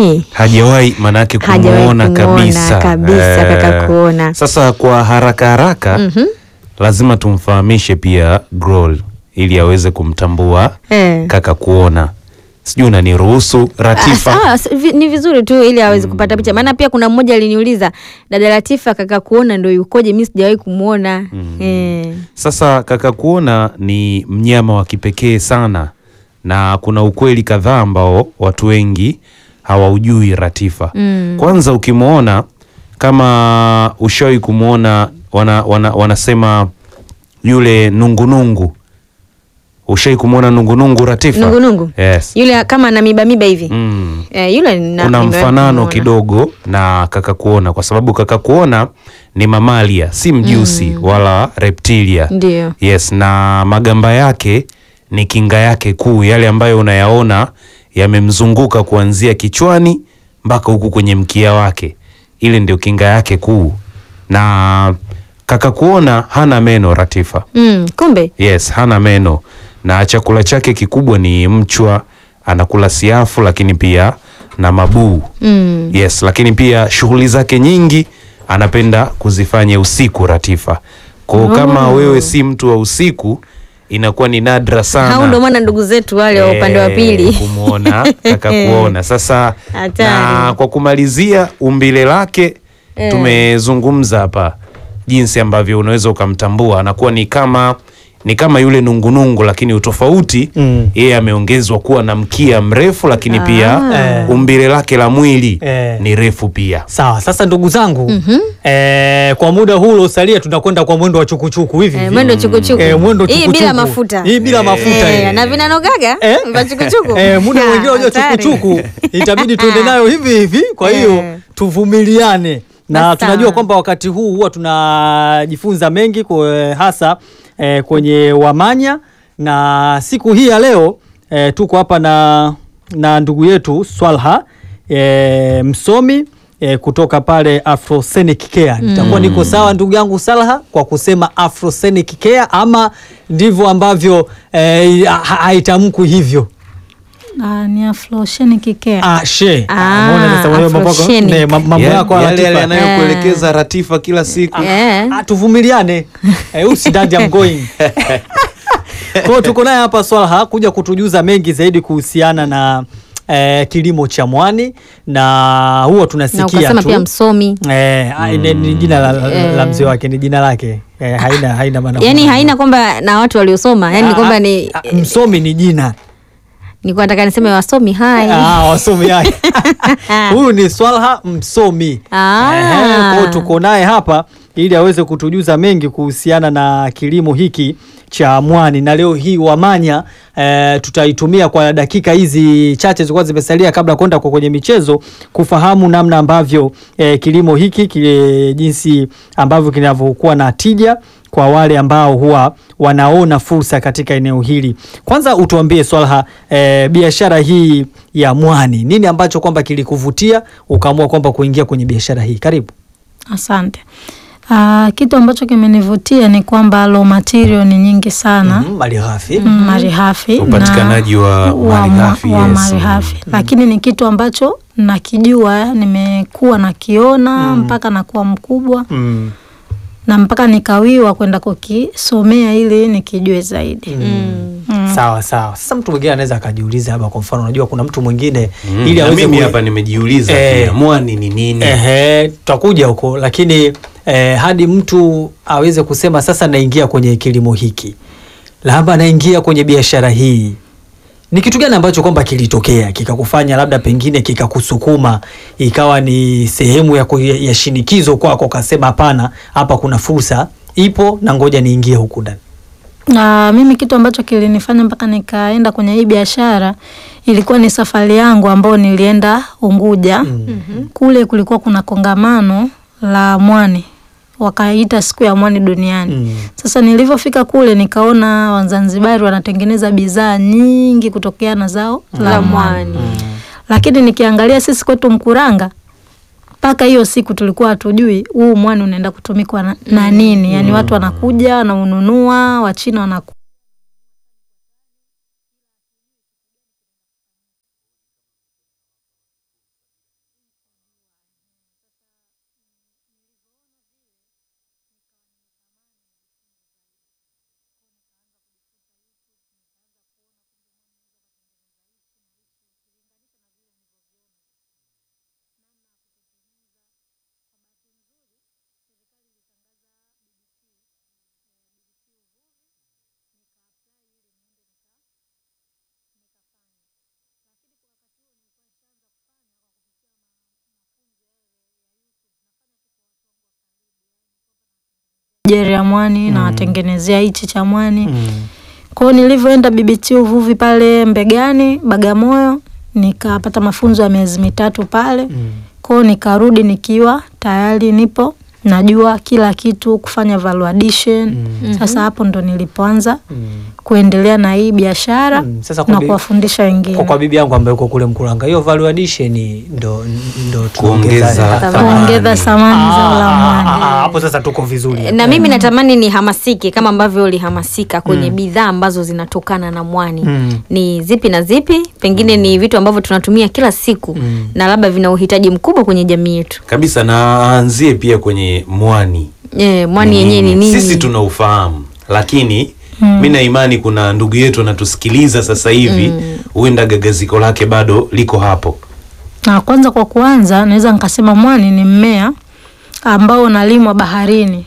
hajawahi manake Hajawahi kumuona kumuona kabisa, kabisa kaka kuona. Sasa kwa haraka haraka Mhm. lazima tumfahamishe pia Grohl ili aweze kumtambua Eh. kaka kuona. Sijui unaniruhusu Ratifa? Ah, s- vi- ni vizuri tu ili aweze kupata picha, maana pia kuna mmoja aliniuliza dada Latifa, kaka kuona ndo yukoje? Mi sijawahi kumwona eh. Sasa kaka kuona ni mnyama wa kipekee sana, na kuna ukweli kadhaa ambao watu wengi hawaujui Ratifa. Mm. Kwanza ukimwona kama ushawahi kumwona, wana, wana, wanasema yule nungunungu, ushawahi kumwona nungunungu Ratifa? Nungunungu Yes. yule kama na miba miba hivi Mm. eh, yule na- Kuna nimewahi mfanano kumuona. kidogo na kaka kuona, kwa sababu kaka kuona ni mamalia, si mjusi wala reptilia. Ndio. Yes, na magamba yake ni kinga yake kuu, yale ambayo unayaona yamemzunguka kuanzia kichwani mpaka huku kwenye mkia wake, ile ndio kinga yake kuu. Na kaka kuona hana meno Ratifa. Mm, kumbe Yes, hana meno na chakula chake kikubwa ni mchwa, anakula siafu, lakini pia na mabuu. mm. Yes, lakini pia shughuli zake nyingi anapenda kuzifanya usiku Ratifa. Kwa hiyo kama Oh. wewe si mtu wa usiku inakuwa ni nadra sana hao ndo maana ndugu zetu wale wa upande wa eh, pili kumwona kaka kuona. Sasa Hatari. na kwa kumalizia umbile lake Eh. tumezungumza hapa jinsi ambavyo unaweza ukamtambua, anakuwa ni kama ni kama yule nungunungu, lakini utofauti Mm. yeye ameongezwa kuwa na mkia mrefu, lakini pia Eh. umbile lake la mwili Eh. ni refu pia. Sawa, sasa ndugu zangu eh, kwa muda huu uliosalia tunakwenda kwa mwendo wa chukuchuku hivi eh, hivi. mwendo chukuchuku Eh, mwendo hii chukuchuku. bila mafuta Hii bila mafuta Eh, hii. na vinanogaga Eh? vya chukuchuku Eh, muda Ah, mwingine unajua hatari. chukuchuku itabidi tuende nayo hivi hivi, kwa hiyo Eh. tuvumiliane na Basi tunajua sawa. kwamba wakati huu huwa tunajifunza mengi kwa, hasa eh, kwenye Wamanya na siku hii ya leo eh, tuko hapa na, na ndugu yetu Swalha eh, msomi eh, kutoka pale Afrosenic Care. Nitakuwa niko sawa ndugu yangu Salha kwa kusema Afrosenic Care ama ndivyo ambavyo eh, ha- haitamkwi hivyo? Ah, ni Afroshenic Care. Ah, she. Ah, Umeona sasa wewe mambo yako- Afroshenic. ne, ma- mambo Ya- yako yale Latifa. yale yanayokuelekeza Ratifa kila siku. Eh. Ah, tuvumiliane eh, usidadi I'm going kwa hiyo tuko naye hapa Swalha kuja kutujuza mengi zaidi kuhusiana na eh, kilimo cha mwani na huwa na tunasikia ukasema tu pia msomi eh, ah, ni- ni jina la, la, Eh. la mzee wake ni jina lake eh, haina haina maana yani haina kwamba na watu waliosoma yani Ah, kwamba ah, ni ah, msomi ni jina nilikuwa nataka niseme wasomi hai Ah, wasomi yake huyu ni Swalha msomi Ah. Ehe, kwa hiyo tuko naye hapa ili aweze kutujuza mengi kuhusiana na kilimo hiki cha mwani na leo hii Wamanya eh, tutaitumia kwa dakika hizi chache zilikuwa zimesalia kabla ya kwenda kwa kwenye michezo kufahamu namna ambavyo eh, kilimo hiki kile, jinsi ambavyo kinavyokuwa na tija kwa wale ambao huwa wanaona fursa katika eneo hili. Kwanza utuambie Swalha, eh, biashara hii ya mwani, nini ambacho kwamba kilikuvutia ukaamua kwamba kuingia kwenye biashara hii? Karibu. Asante. Ah, kitu ambacho kimenivutia ni kwamba raw material ni nyingi sana Mhm, malighafi. mm, malighafi na- Upatikanaji wa malighafi, wa yes. malighafi. lakini ni kitu ambacho nakijua, nimekuwa nakiona mpaka nakuwa mkubwa Mm. na mpaka nikawiwa kwenda kukisomea ili nikijue zaidi. Mm. Sawa sawa. Sasa mtu mwingine anaweza akajiuliza labda, kwa mfano, unajua kuna mtu mwingine Mm, ili na aweze mimi ku- hapa nimejiuliza Eh. pia mwani ni nini? Ehe, tutakuja huko lakini eh, hadi mtu aweze kusema sasa naingia kwenye kilimo hiki, labda naingia kwenye biashara hii, ni kitu gani ambacho kwamba kilitokea kikakufanya labda pengine kikakusukuma ikawa ni sehemu ya, ku- ya shinikizo kwako, ukasema hapana, hapa kuna fursa ipo na ngoja niingie huku ndani. Na mimi kitu ambacho kilinifanya mpaka nikaenda kwenye hii biashara ilikuwa ni safari yangu ambayo nilienda Unguja. Kule kulikuwa kuna kongamano la mwani, wakaita siku ya mwani duniani. Mm. Sasa nilivyofika kule nikaona Wazanzibari wanatengeneza bidhaa nyingi kutokea na zao la mwani, lakini nikiangalia sisi kwetu Mkuranga mpaka hiyo siku tulikuwa hatujui huu mwani unaenda kutumikwa na, na nini. Yani watu wanakuja wanaununua, Wachina wanaku jeri ya mwani nawatengenezea hichi cha mwani Mm. kwao nilivyoenda BBT uvuvi pale Mbegani Bagamoyo nikapata mafunzo ya miezi mitatu pale Mm. kwao nikarudi nikiwa tayari nipo najua kila kitu kufanya value addition Mm. sasa hapo ndo nilipoanza Mm. kuendelea na hii biashara Mm. Sasa kwa na bi- kuwafundisha wengine kwa, kwa bibi yangu ambaye uko kule Mkuranga, hiyo value addition ndo ndo Kuongeza tuongeza thamani. kuongeza thamani za Ah, ulamwani ah, ah, hapo sasa tuko vizuri. na mimi natamani nihamasike kama ambavyo ulihamasika kwenye bidhaa ambazo zinatokana na mwani Mm. ni zipi na zipi pengine ni vitu ambavyo tunatumia kila siku Mm. na labda vina uhitaji mkubwa kwenye jamii yetu kabisa na aanzie pia kwenye mwani e, mwani yenyewe ni nini sisi tunaufahamu lakini mi na imani kuna ndugu yetu anatusikiliza sasa hivi huenda gagaziko lake bado liko hapo na kwanza kwa kuanza naweza nikasema mwani ni mmea ambao unalimwa baharini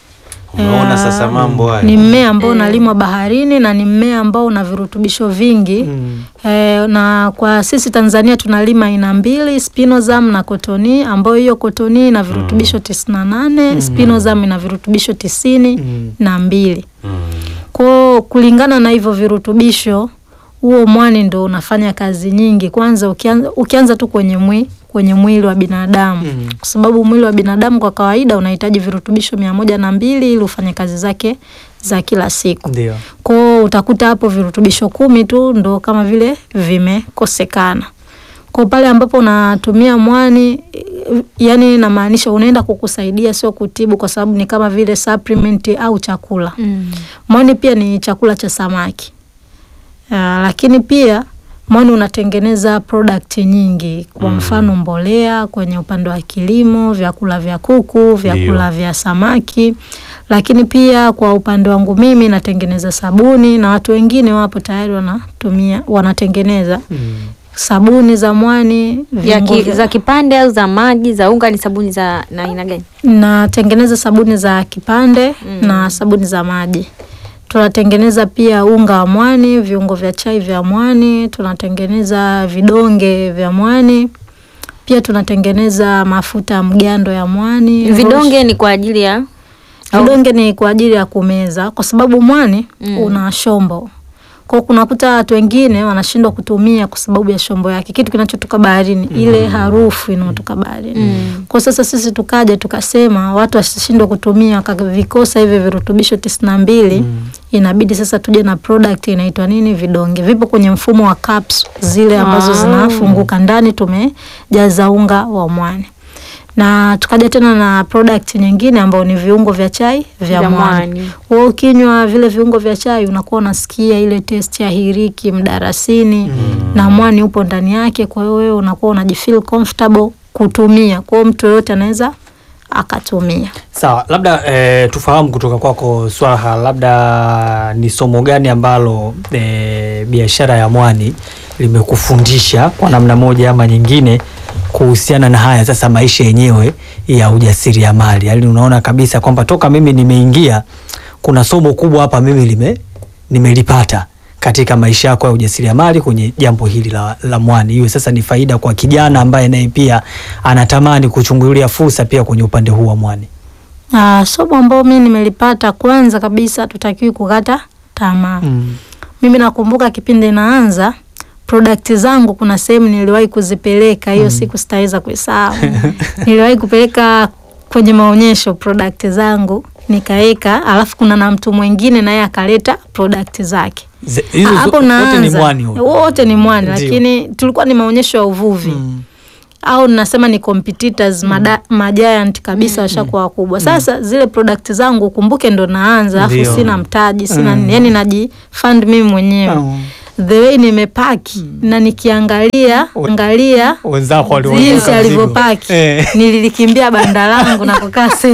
unaona sasa mambo haya ni mmea ambao unalimwa baharini na ni mmea ambao una virutubisho vingi Mm. e, na kwa sisi Tanzania tunalima aina mbili spinosam na kotoni ambayo hiyo kotoni ina virutubisho tisini na nane spinosam ina virutubisho tisini Mm. na mbili Mm. kwao kulingana na hivyo virutubisho huo mwani ndo unafanya kazi nyingi kwanza ukianza, ukianza tu kwenye mwi, kwenye mwili wa binadamu Mm. kwa sababu mwili wa binadamu kwa kawaida unahitaji virutubisho mia moja na mbili ili ufanye kazi zake za kila siku Ndio. kwao utakuta hapo virutubisho kumi tu ndo kama vile vimekosekana kwa pale ambapo unatumia mwani eh, yani namaanisha unaenda kukusaidia sio kutibu kwa sababu ni kama vile supplement au chakula mm. mwani pia ni chakula cha samaki uh, lakini pia mwani unatengeneza product nyingi kwa Mm. mfano mbolea kwenye upande wa kilimo vyakula vya kuku vyakula vya samaki lakini pia kwa upande wangu mimi natengeneza sabuni na watu wengine wapo tayari wanatumia wanatengeneza Mm. sabuni za mwani Vya viungo ki, vya- za kipande au za maji za unga ni sabuni za na aina gani natengeneza sabuni za kipande Mm. na sabuni za maji tunatengeneza pia unga wa mwani viungo vya chai vya mwani tunatengeneza vidonge vya mwani pia tunatengeneza mafuta ya mgando ya mwani vidonge ni kwa ajili ya au- vidonge ni kwa ajili ya kumeza kwa sababu mwani Mm. una shombo kwa kunakuta watu wengine wanashindwa kutumia kwa sababu ya shombo yake kitu kinachotoka baharini ile harufu inayotoka baharini Mm. kwa sasa sisi tukaja tukasema watu wasishindwe kutumia wakavikosa hivi virutubisho tisini na mbili inabidi sasa tuje na product inaitwa nini vidonge vipo kwenye mfumo wa caps zile ambazo Ah. zinafunguka ndani tumejaza unga wa mwani na tukaja tena na product nyingine ambayo ni viungo vya chai vya, Vya mwani mwani. wewe ukinywa vile viungo vya chai unakuwa unasikia ile test ya hiriki mdarasini na mwani upo ndani yake kwa hiyo wewe unakuwa unajifeel comfortable kutumia kwa hiyo mtu yoyote anaweza akatumia Sawa, labda eh, tufahamu kutoka kwako Swaha, labda ni somo gani ambalo eh, biashara ya mwani limekufundisha kwa namna moja ama nyingine kuhusiana na haya sasa maisha yenyewe ya ujasiriamali? Yaani unaona kabisa kwamba toka mimi nimeingia kuna somo kubwa hapa mimi lime nimelipata katika maisha yako ya ujasiriamali kwenye jambo hili la, la mwani, iwe sasa ni faida kwa kijana ambaye naye pia anatamani kuchungulia fursa pia kwenye upande huu wa mwani. Uh, somo ambao mi nimelipata kwanza kabisa tutakiwi kukata tamaa Mm. mimi nakumbuka kipindi naanza product zangu kuna sehemu niliwahi kuzipeleka hiyo siku sitaweza kuisahau niliwahi kupeleka kwenye maonyesho product zangu nikaweka alafu kuna na mtu mwingine naye akaleta product zake Ze- hizo Ah, zo- hapo wote ni naanza mwani huo. wote ni mwani Ndio. lakini tulikuwa ni maonyesho ya uvuvi Mm. au nasema ni competitors mada, majiant kabisa washakuwa wakubwa sasa zile product zangu kumbuke ndo naanza Ndio. alafu sina mtaji sina Mm. yani najifund mimi mwenyewe Oh. the way nimepaki na nikiangalia angalia Wenzako waliona jinsi mzigo. alivyopaki Eh. nililikimbia banda langu na kukaa